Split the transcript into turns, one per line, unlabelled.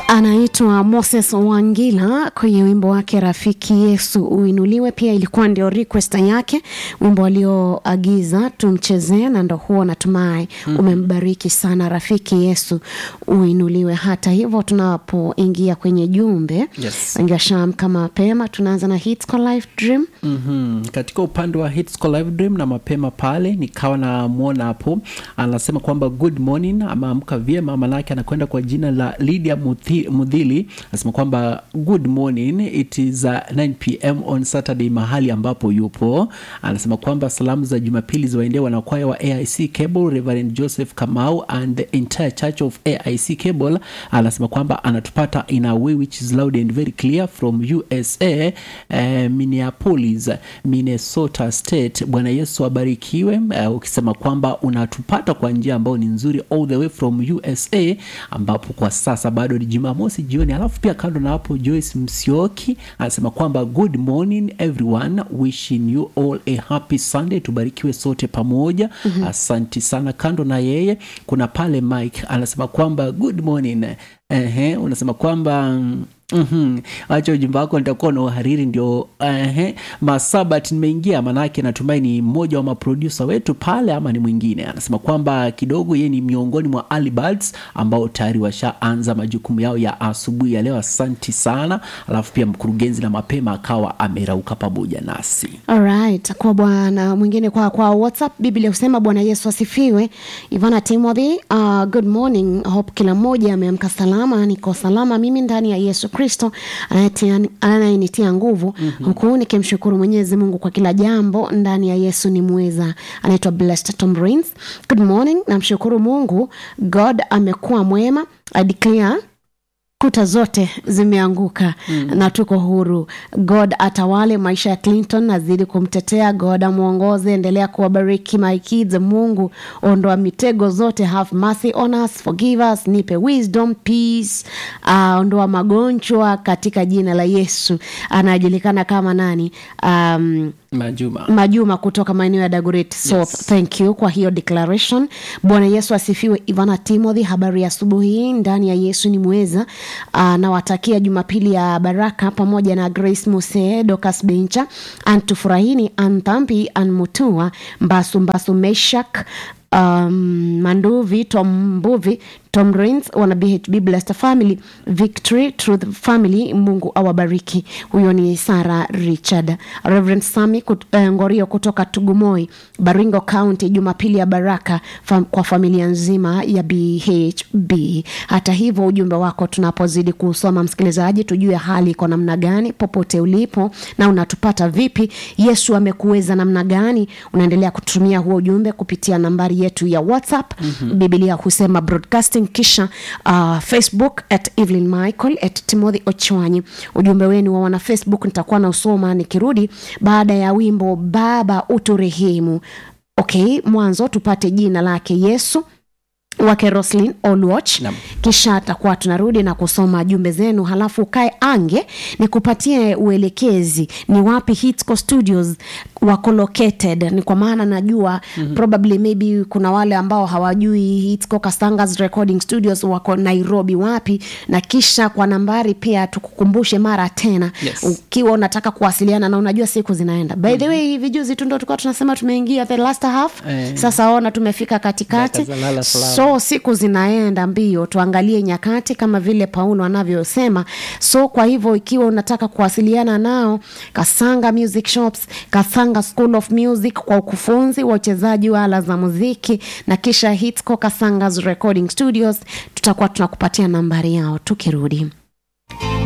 anaitwa Moses Wangila kwenye wimbo wake Rafiki Yesu Uinuliwe. Pia ilikuwa ndio request yake, wimbo alioagiza tumchezee, na ndo huo natumai mm. umembariki sana. Rafiki Yesu Uinuliwe. Hata hivyo, tunapoingia kwenye jumbe
Yes.
wengi washaamka mapema, tunaanza na Hits Call Life Dream.
mm-hmm. katika upande wa Hits Call Live Dream na mapema pale nikawa namwona hapo anasema kwamba good morning ameamka vyema manake anakwenda kwa jina la Lydia Muthi- Mudhili anasema kwamba good morning it is uh, 9 pm on Saturday mahali ambapo yupo anasema kwamba salamu za Jumapili ziwaendee wanakwaya wa AIC Cable Reverend Joseph Kamau and the entire church of AIC Cable anasema kwamba anatupata in a way which is loud and very clear from USA eh, Minneapolis Minnesota State. Bwana Yesu abarikiwe. Eh, ukisema kwamba unatupata kwa njia ambayo ni nzuri all the way from USA, ambapo kwa sasa bado ni Jumamosi jioni. Alafu pia kando na hapo, Joyce Msioki anasema kwamba good morning everyone, wishing you all a happy Sunday, tubarikiwe sote pamoja. Asanti sana. Kando na yeye kuna pale Mike anasema kwamba good morning. Ehe, unasema kwamba mm, Mhm. Acha ujumbe wako nitakuwa na uhariri ndio ehe, masabat nimeingia, manake natumai ni mmoja wa maprodusa wetu pale ama ni mwingine. Anasema kwamba kidogo yeye ni miongoni mwa early birds ambao tayari washaanza majukumu yao ya asubuhi ya leo. Asanti sana. Alafu pia mkurugenzi na mapema akawa amerauka pamoja nasi.
Alright, kwa bwana mwingine kwa kwa WhatsApp Biblia husema Bwana Yesu asifiwe. Ivana Timothy, uh, good morning. Hope kila mmoja ameamka salama. Niko salama mimi ndani ya Yesu Kristo anayetia- anayenitia nguvu huku nikimshukuru Mwenyezi Mungu kwa kila jambo ndani ya Yesu ni mweza. Anaitwa Blessed Tom Rains. Good morning. Namshukuru Mungu. God amekuwa mwema. I declare kuta zote zimeanguka mm. na tuko huru. God atawale maisha ya Clinton, azidi kumtetea. God amwongoze, endelea kuwabariki my kids. Mungu ondoa mitego zote, have mercy on us, forgive us, nipe wisdom, peace, uh, ondoa magonjwa katika jina la Yesu. Anajulikana kama nani? um,
Majuma.
Majuma kutoka maeneo ya Dagoretti South.
Yes.
Thank you kwa hiyo declaration. Bwana Yesu asifiwe. Ivana Timothy, habari ya asubuhi hii ndani ya Yesu ni mweza. Uh, nawatakia Jumapili ya baraka pamoja na Grace Muse, Dorcas Bencha, Antufurahini, Anthampi, Anmutua, Mbasu Mbasu, Meshak um, Manduvi, Tom Mbuvi, Tom Rains, wana BHB Blessed Family, Victory Truth Family, Mungu awabariki. Huyo ni Sara Richard. Reverend Sami kut, eh, Ngorio kutoka Tugumoi, Baringo County, Jumapili ya baraka fam, kwa familia nzima ya BHB. Hata hivyo ujumbe wako tunapozidi kusoma, msikilizaji, tujue hali iko namna gani popote ulipo na unatupata vipi. Yesu amekuweza namna gani? Unaendelea kutumia huo ujumbe kupitia nambari yetu ya WhatsApp mm-hmm. Biblia husema broadcasting, kisha uh, Facebook at Evelyn Michael at Timothy Ochwanyi. Ujumbe wenu wa wana Facebook nitakuwa na usoma nikirudi baada ya wimbo Baba uturehemu. Okay, mwanzo tupate jina lake Yesu wake Roslyn Olwatch
Naam.
kisha atakuwa tunarudi na kusoma jumbe zenu, halafu ukae ange nikupatie uelekezi ni wapi Hitsco Studios wako located. Ni kwa maana najua mm-hmm. probably maybe kuna wale ambao hawajui Hitsco Kasangas Recording Studios wako Nairobi wapi, na kisha kwa nambari pia tukukumbushe mara tena
Yes.
ukiwa unataka kuwasiliana na unajua siku zinaenda. By the way, hivi juzi tu ndo tulikuwa tunasema tumeingia the last half
Eh.
sasa ona tumefika katikati
Dakika za lala salama.
so siku zinaenda mbio tuangalie nyakati kama vile paulo anavyosema so kwa hivyo ikiwa unataka kuwasiliana nao kasanga music shops kasanga school of music kwa ukufunzi wa uchezaji wa ala za muziki na kisha hitsco kasangas recording studios tutakuwa tunakupatia nambari yao tukirudi